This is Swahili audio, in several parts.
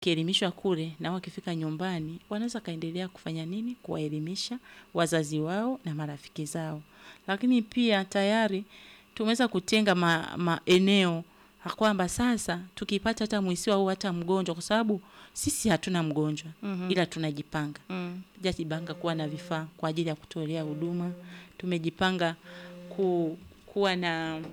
wakielimishwa kule na wakifika nyumbani wanaweza kaendelea kufanya nini? Kuwaelimisha wazazi wao na marafiki zao. Lakini pia tayari tumeweza kutenga ma, maeneo kwamba sasa tukipata hata mwisiwa au hata mgonjwa, kwa sababu sisi hatuna mgonjwa Mhm. ila tunajipanga Mm. jajipanga kuwa na vifaa kwa ajili ya kutolea huduma. Tumejipanga ku, kuwa na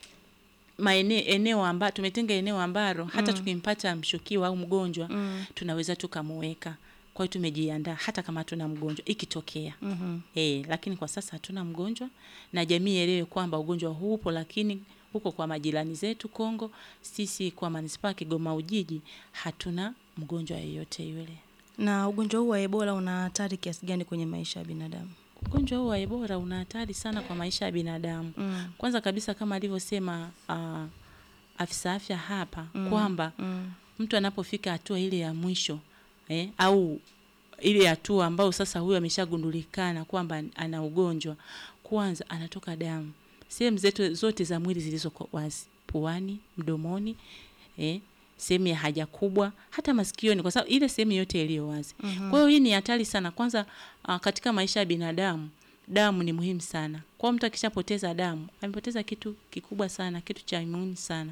maeneo eneo amba, tumetenga eneo ambalo hata Mm. tukimpata mshukiwa au mgonjwa Mm. tunaweza tukamuweka. Kwa hiyo tumejiandaa hata kama hatuna mgonjwa ikitokea. Mhm. Eh, lakini kwa sasa hatuna mgonjwa na jamii ielewe kwamba ugonjwa huu upo, lakini huko kwa majirani zetu Kongo, sisi kwa manispaa ya Kigoma Ujiji hatuna mgonjwa yeyote yule. Na ugonjwa huu wa Ebola una hatari kiasi gani kwenye maisha ya binadamu? Ugonjwa huu wa Ebola una hatari sana kwa maisha ya binadamu. Mm. Kwanza kabisa kama alivyosema uh, afisa afya hapa Mm. kwamba Mm. mtu anapofika hatua ile ya mwisho eh, au ile hatua ambayo sasa huyo ameshagundulikana kwamba ana ugonjwa, kwanza anatoka damu sehemu zetu zote za mwili zilizo wazi, puani, mdomoni, eh, sehemu ya haja kubwa, hata masikioni, kwa sababu ile sehemu yote iliyo wazi. Mhm. Kwa hiyo hii ni hatari sana. Kwanza uh, katika maisha ya binadamu damu ni muhimu sana. Kwa mtu akishapoteza damu, amepoteza kitu kikubwa sana, kitu cha muhimu sana.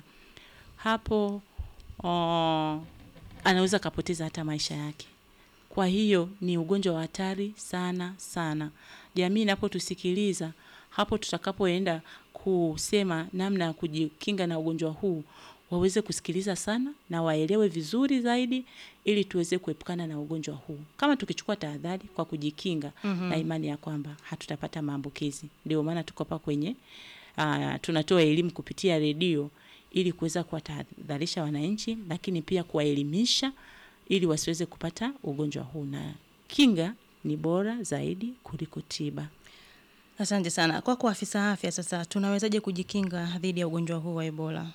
Hapo uh, anaweza kapoteza hata maisha yake. Kwa hiyo ni ugonjwa wa hatari sana sana. Jamii inapotusikiliza hapo tutakapoenda kusema namna ya kujikinga na ugonjwa huu, waweze kusikiliza sana na waelewe vizuri zaidi ili tuweze kuepukana na ugonjwa huu. Kama tukichukua tahadhari kwa kujikinga Mhm. na imani ya kwamba hatutapata maambukizi. Ndio maana tuko hapa kwenye uh, tunatoa elimu kupitia redio ili kuweza kuwatahadharisha wananchi, lakini pia kuwaelimisha ili wasiweze kupata ugonjwa huu, na kinga ni bora zaidi kuliko tiba. Asante sana. Kwako afisa afya, sasa tunawezaje kujikinga dhidi ya ugonjwa huu wa Ebola?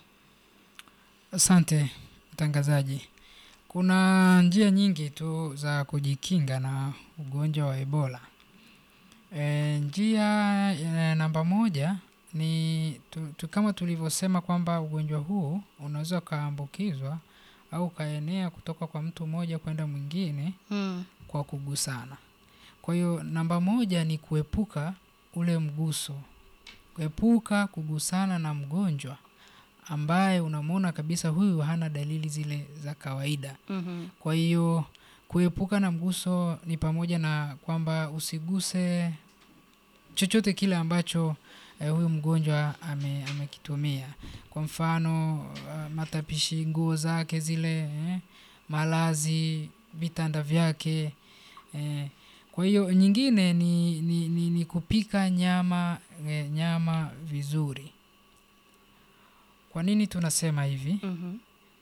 Asante mtangazaji. Kuna njia nyingi tu za kujikinga na ugonjwa wa Ebola. E, njia ya namba moja ni tu, tu, kama tulivyosema kwamba ugonjwa huu unaweza ukaambukizwa au ukaenea kutoka kwa mtu mmoja kwenda mwingine Mm. kwa kugusana. Kwa hiyo namba moja ni kuepuka ule mguso, kuepuka kugusana na mgonjwa ambaye unamwona kabisa huyu hana dalili zile za kawaida. Mhm. Kwa hiyo kuepuka na mguso ni pamoja na kwamba usiguse chochote kile ambacho eh, huyu mgonjwa ame, amekitumia. Kwa mfano uh, matapishi, nguo zake zile eh, malazi, vitanda vyake eh. Kwa hiyo nyingine ni, ni, ni, ni kupika nyama eh, nyama vizuri. Kwa nini tunasema hivi? Mhm.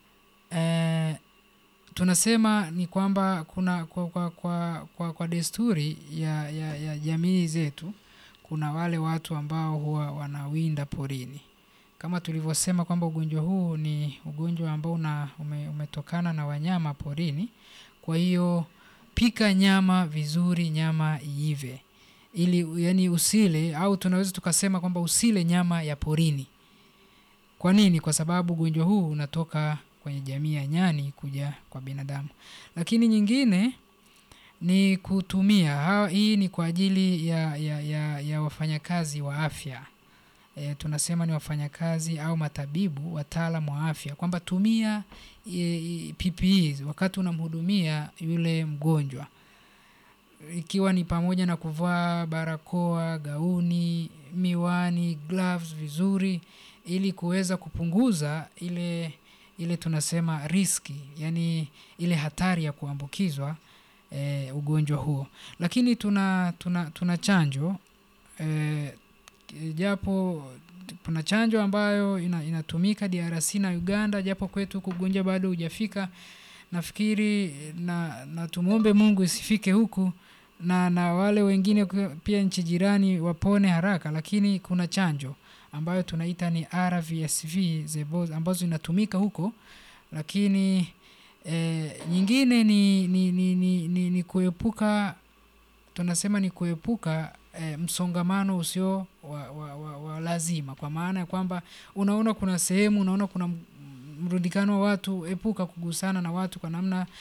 Eh, tunasema ni kwamba kuna kwa, kwa, kwa, kwa, kwa desturi ya, ya, ya jamii zetu kuna wale watu ambao huwa wanawinda porini kama tulivyosema kwamba ugonjwa huu ni ugonjwa ambao una, ume, umetokana na wanyama porini kwa hiyo pika nyama vizuri nyama iive ili yani usile au tunaweza tukasema kwamba usile nyama ya porini kwa nini kwa sababu ugonjwa huu unatoka kwenye jamii ya nyani kuja kwa binadamu lakini nyingine ni kutumia ha, hii ni kwa ajili ya, ya, ya, ya wafanyakazi wa afya e, tunasema ni wafanyakazi au matabibu wataalam wa afya kwamba tumia e, PPE wakati unamhudumia yule mgonjwa ikiwa ni pamoja na kuvaa barakoa gauni miwani gloves vizuri ili kuweza kupunguza ile ile tunasema riski yani ile hatari ya kuambukizwa e, ugonjwa huo lakini tuna tuna, tuna chanjo e, japo kuna chanjo ambayo ina, inatumika DRC na Uganda japo kwetu huku ugonjwa bado hujafika nafikiri na, na tumwombe Mungu isifike huku na, na wale wengine pia nchi jirani wapone haraka lakini kuna chanjo ambayo tunaita ni RVSV zebo, ambazo inatumika huko lakini e, nyingine ni, ni, ni, ni, ni, ni kuepuka tunasema ni kuepuka e, msongamano usio wa, wa, wa, wa lazima kwa maana ya kwamba unaona kuna sehemu unaona kuna mrundikano wa watu epuka kugusana na watu kwa namna